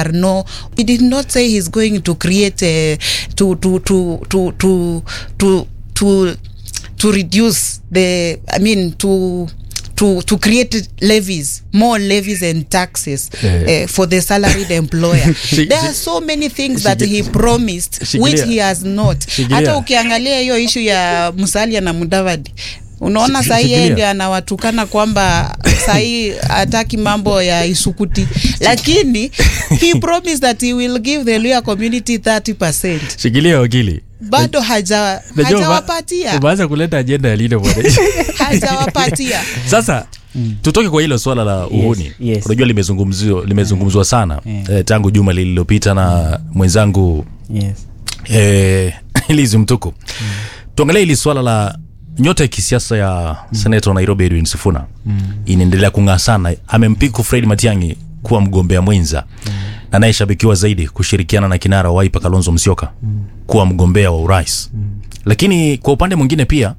are no he did not say he's going to create a, to, to, to, to, to, to, to, to reduce the i mean to to, to create levies, more levies and taxes Eh. uh, for the salaried employer. Shi- there shi- are so many things that Shigi- he promised which Shikilia. he has not. Shikilia. Hata ukiangalia hiyo ishu ya Musalia na Mudavadi unaona Shi- sahii yeye shikilia. ndio anawatukana kwamba sahii hataki mambo ya isukuti, lakini he promised that he will give the Luya community 30%. shikilia wakili Bado haja Najua ume- hajawapatia umeanza kuleta ajenda ya lile bwana hajawapatia. sasa tutoke kwa hilo swala la uhuni yes. unajua limezungumziwa limezungumzwa sana eh, tangu juma lililopita na mwenzangu yes. eh, Lizi Mtuku tuangalie hili swala la nyota ya kisiasa ya seneta wa Nairobi Edwin Sifuna inaendelea kung'aa sana. Amempiku Fred Matiang'i kuwa mgombea mwenza na anayeshabikiwa zaidi kushirikiana na kinara wa Wiper Kalonzo Musyoka kuwa mgombea wa urais. Lakini kwa upande mwingine pia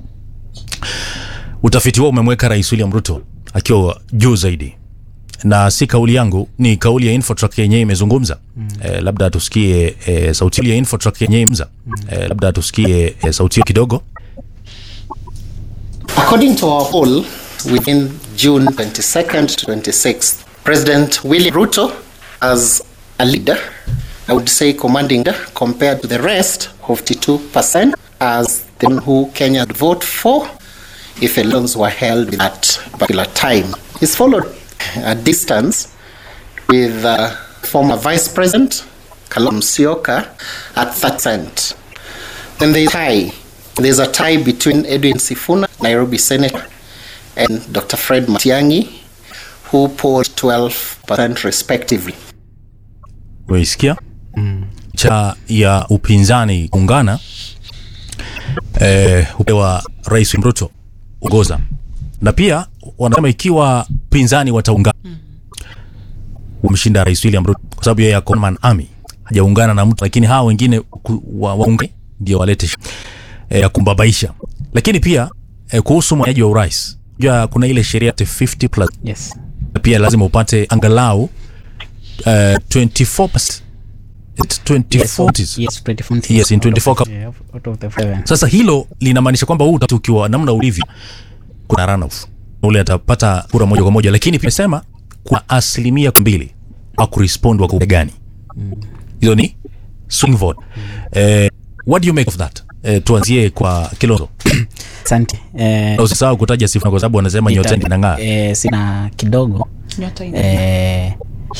utafiti wao umemweka Rais William Ruto akiwa juu zaidi na si kauli yangu ni kauli ya Infotrack yenyewe imezungumza mm. eh, labda tusikie eh, sauti ya Infotrack yenyewe imza mm. eh, labda tusikie eh, sauti hiyo kidogo According to our poll, within June 22nd to 26th, President William Ruto, as a leader, I would say commanding leader, compared to the rest, 52%, as the one who Kenya would vote for if elections were held at that particular time. He's followed a distance with uh, former Vice President Kalonzo Musyoka at 30%. Then there's a tie. There's a tie between Edwin Sifuna, Nairobi Senator, and Dr. Fred Matiang'i, who polled 12% respectively. umeisikia cha ya upinzani kuungana eh, upewa Rais William Ruto ugoza na pia wanasema ikiwa pinzani wataungana wamshinda Rais William Ruto kwa sababu yeye ako man army hajaungana na mtu, lakini hawa wengine ku- wa- waunge ndio walete shi- eh, ya kumbabaisha. Lakini pia eh, kuhusu mwaniaji wa urais, jua kuna ile sheria ati 50 plus Yes. pia lazima upate angalau uh, 24 It's 24 Yes, 24 Yes, in 24 cup. Yeah, out of the seven. sasa hilo linamaanisha kwamba huu utatu ukiwa namna ulivyo kuna runoff ule atapata kura moja kwa moja lakini pia sema kuna asilimia mbili wa kurespond wa kura gani hizo ni swing vote eh, what do you make of that eh, tuanzie kwa Kilonzo Asante. Eh, na usisahau kutaja Sifuna kwa sababu wanasema nyota nita- inang'aa eh, sina kidogo Nyota ina- eh,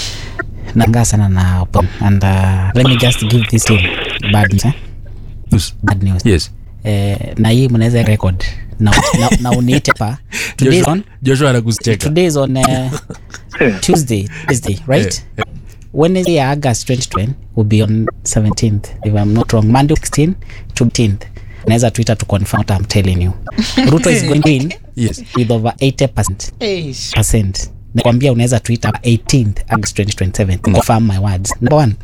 nangaa sana na Open. and uh, let me just give this team bad news, eh? bad news. yes Eh, na hii mnaweza record na, na, na uniite pa today is Joshua, on Joshua anakucheka today is on uh, Tuesday Tuesday right Eh, Wednesday August 2020 will be on 17th if I'm not wrong Monday 16 to 18th naweza twitter to confirm what I'm telling you Ruto is going to win yes with over 80% Eish. percent nakwambia unaweza twitter 18th August 2027 to confirm my words number one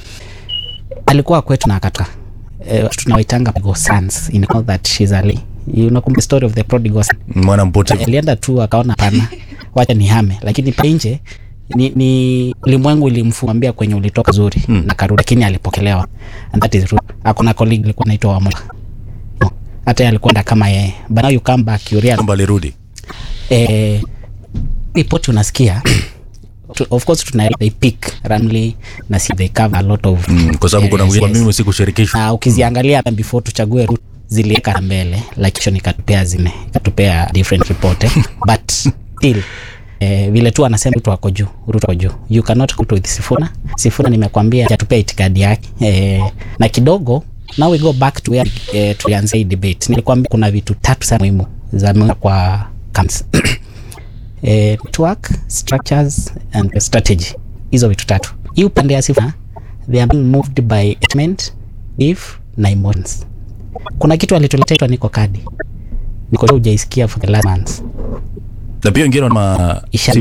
alikuwa kwetu na akatoka uh, tunawaitanga prodigal sons in all that she's ali you know kumbe story of the prodigal son mwana mpotevu alienda tu akaona pana wacha ni hame lakini pa nje ni, ni ulimwengu ilimfuambia kwenye ulitoka zuri mm. na karudi lakini alipokelewa and that is true akuna colleague alikuwa anaitwa wamoja hata yeye alikwenda kama yeye but now you come back you realize kwamba alirudi eh, ripoti unasikia tu- of course tuna they pick randomly na si they cover a lot of mm, kwa sababu kuna areas, mwingine yes. mimi sikushirikishwa na ukiziangalia hata before tuchague route ziliweka mbele lakini ikatupea zime ikatupea different report eh? but still Eh, vile tu anasema Ruto ako juu, Ruto ako juu. You cannot go with Sifuna. Sifuna nimekwambia atupea itikadi yake eh, na kidogo now we go back to where eh, tulianzia hii debate. Nilikwambia kuna vitu tatu sana muhimu za muhimu kwa camps eh, network structures and strategy hizo vitu tatu hii upande ya sifa they are being moved by excitement if na emotions kuna kitu alituletea niko kadi niko sure hujaisikia for the last months na pia wengine wana Isha